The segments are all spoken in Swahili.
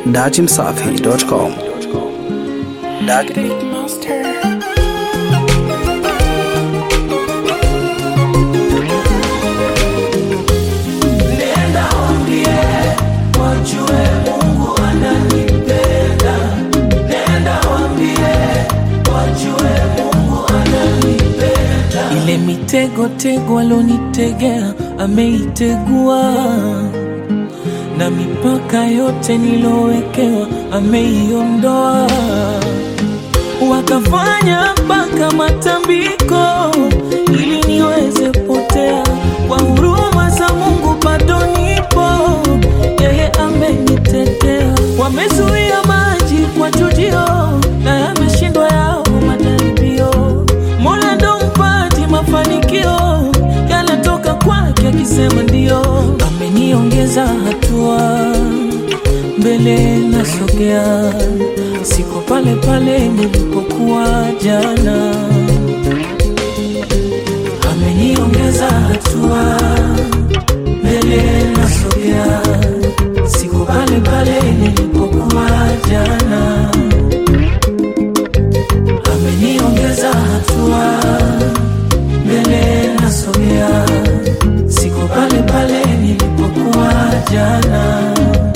datimsafi.com. Nenda waambie wajue Mungu ananipenda. Nenda waambie wajue Mungu ananipenda. Ile mitego tego alonitegea ameitegua, na mipaka yote nilowekewa ameiondoa. Wakafanya mpaka matambiko ili niweze potea. Kwa huruma za Mungu bado nipo, yeye amenitetea. Wamezuia maji kwa chujio, na yameshindwa yao majaribio. Mola ndo mpati mafanikio, yanatoka kwake akisema ndio. Ameniongeza hatua mbele nasogea, siko pale pale nilipokuwa jana. Ameniongeza hatua, mbele nasogea, siko pale pale nilipokuwa jana. Ameniongeza hatua, mbele nasogea, siko pale pale nilipokuwa jana.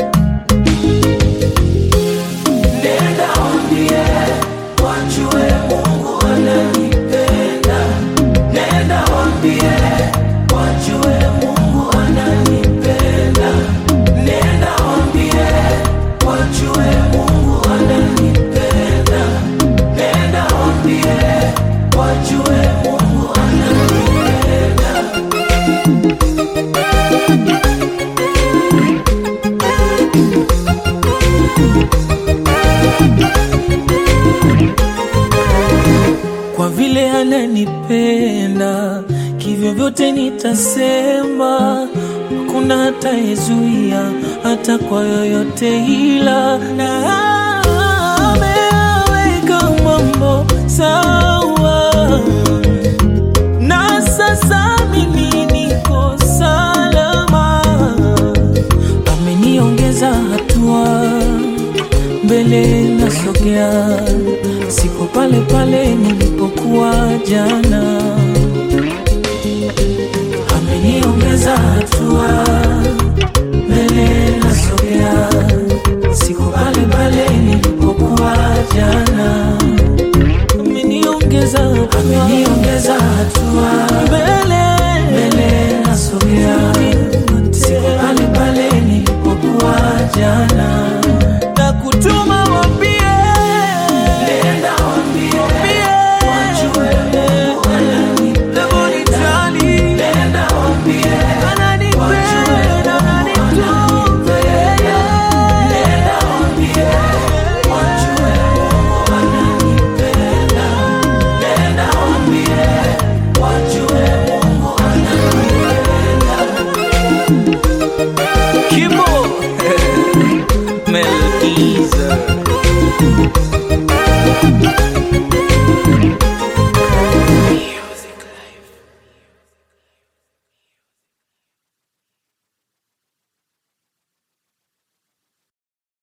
Nenda waambie wajue Mungu ananipenda. Nenda waambie wajue Mungu ananipenda. Nenda waambie wajue Mungu ananipenda. Nenda waambie wajue Mungu ananipenda. kwa vile ananipenda kivyo vyote nitasema, hakuna hatayezuia hata kwa yoyote, ila na ameweka mambo sawa, na sasa mimi niko salama, ameniongeza hatua mbele nasogea, siko pale pale nilipokuwa jana. Ameniongeza hatua, mbele nasogea, siko pale pale nilipokuwa jana. Ameniongeza hatua, ameniongeza hatua, mbele mbele nasogea, siko pale pale nilipokuwa jana